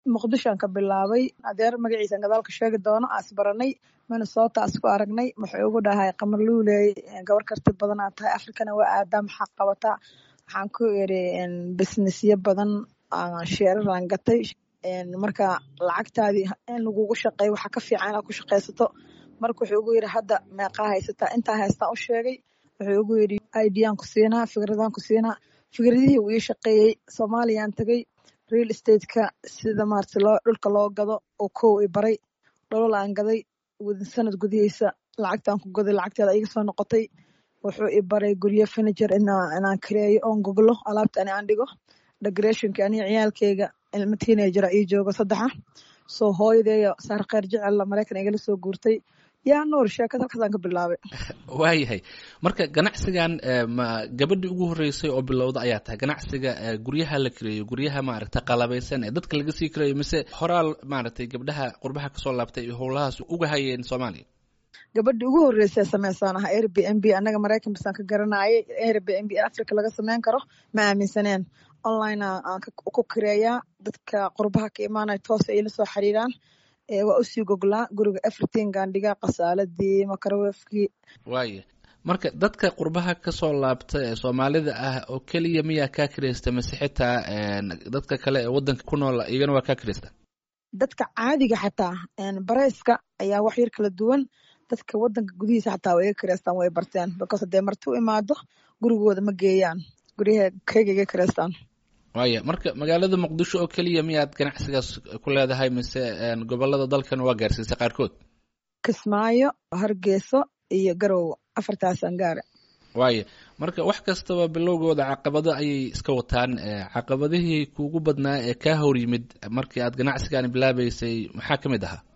muqdishoan ka bilaabay adeer magaciisan gadaalka sheegi doono aas baranay minnesota as ku aragnay wuxuu ugu dhahay qamar luuley gabar karti badanaa tahay afrikana waa aadaa maxaa qabataa waxaan ku iri businessyo badan sheeraran gatay marka lacagtaadii in lagugu shaqeeyo waxaa ka fiican inaad ku shaqaysato marka wuxuu ugu yidhi hadda meeqaa haysataa intaa haystaan u sheegay wuxuu ugu yidhi idaan ku siinaa fikradaan ku siinaa fikradihii uu ii shaqeeyey soomaaliyaan tegey real estateka sida maarata loo dhulka loo gado oo kow i baray dholol aan gaday sanad gudihiisa lacagtaan ku gaday lacagteeda iga soo noqotay wuxuu i baray guryo furniture inaan kareeyo oon goglo alaabta ani aan dhigo decorationka aniga ciyaalkeyga ilmo teenager ii joogo saddexa soo hooyadeeyo saar kheyr jecella maraykan igala soo guurtay yaa nuur sheekada halkaasaan ka bilaabay waayahay marka ganacsigan ma gabadhii ugu horreysay oo bilowda ayaa tahay ganacsiga guryaha la kareeyo guryaha maaragtay qalabaysan ee dadka laga sii kareeyo mise horaal maaragtay gabdhaha qurbaha kasoo laabtay iyo howlahaas uga hayeen soomaaliya gabadhii ugu horreysay sameysaan aha air b n b annaga maraykan basaan ka garanayay air b n b africa laga sameyn karo ma aaminsaneen online aan ku kareeyaa dadka qurbaha ka imaanaya toos ay la soo xiriiraan waa usii goglaa guriga everytingaan dhigaa kasaaladii makarowefkii waaya marka dadka qurbaha kasoo laabta ee soomaalida ah oo keliya miyaa kaa kireysta mase xitaa dadka kale ee wadanka ku nool iyagana waa kaa kireysta dadka caadiga xataa bareyska ayaa wax yar kala duwan dadka wadanka gudihiisa xataa way iga kireystaan way barteen because hadee marti u imaado gurigooda ma geeyaan guryaha keyga iga kireystaan waaya marka magaalada muqdisho oo keliya miyaad ganacsigaas ku leedahay mise gobolada dalkan waa gaarsiisay qaarkood kismaayo hargeyso iyo garowe afartaasaan gaara waaya marka wax kastaba bilowgooda caqabado ayay iska wataan caqabadihii kuugu badnaa ee kaa hor yimid markii aad ganacsigan bilaabeysay maxaa ka mid ahaa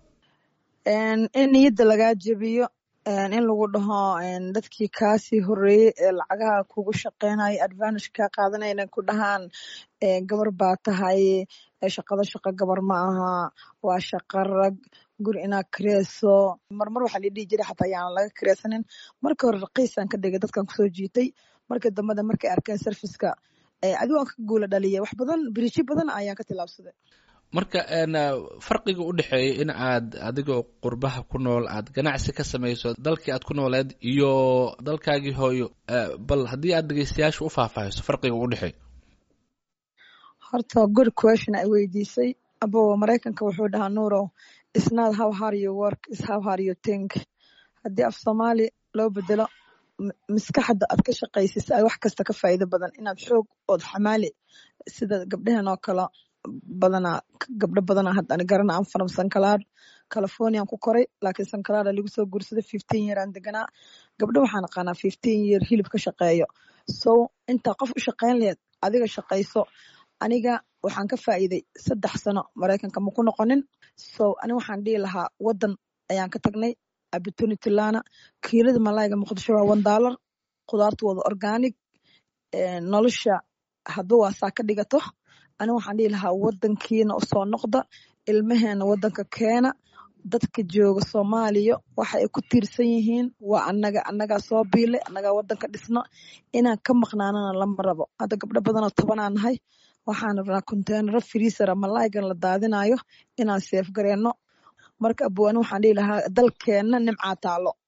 in niyadda lagaa jebiyo in lagu dhaho dadkii kaasii horeeyey ee lacagaha kugu shaqeynayo advantage kaa qaadanayna ku dhahaan gabar baa tahay shaqada shaqo gabar ma aha waa shaqo rag guri inaad kareyso marmar waxaa la dhihi jiray xataa yaanan laga kareysanin markii hore raqiisaan ka dhigay dadkan kusoo jiitay markii dambada markay arkeen serviceka adigo aan ka guula dhaliyay wax badan biriijyo badan ayaan ka tilaabsaday marka farqiga u dhexeeya in aad adigoo qurbaha ku nool aad ganacsi ka samayso dalkii aad ku nooleed iyo dalkaagii hooyo bal haddii aad dhegeystayaasha u faahfaahiso farqiga u dhexeeya horta good question ay weydiisay abo maraykanka wuxuu dhahaa nuurow isnad how hard you work is how hard you think haddii af soomaali loo bedelo maskaxda aad ka shaqaysis ay wax kasta ka faa'iido badan inaad xoog ood xamaali sida gabdhahan oo kale badanaa gabdho badanaa hadda ani garana aan faram sankalaad californian ku koray laakiin sankalaada lagu soo guursaday fifteen year aan deganaa gabdho waxaan aqaanaa fifteen year hilib ka shaqeeyo so intaa qof u shaqeyn laheed adiga shaqayso aniga waxaan ka faa'iiday saddex sano maraykanka ma ku noqonin so ani waxaan dhihi lahaa wadan ayaan ka tagnay opportunity lana kiilada malayga muqdisho waa one dollar khudaartu wada organic nolosha hadba waa saa ka dhigato ani waxaan dhihi lahaa wadankiina usoo noqda ilmaheena wadanka keena dadka jooga soomaaliya waxa ay ku tiirsan yihiin waa anaga annagaa soo biilay annagaa wadanka dhisno inaan ka maqnaanana lama rabo hadda gabdho badanoo tobanaa nahay waxaan rabnaa containaro freesera malaygan la daadinayo inaan seef gareenno marka abwaani waxaan dhihi lahaa dalkeenna nimcaa taalo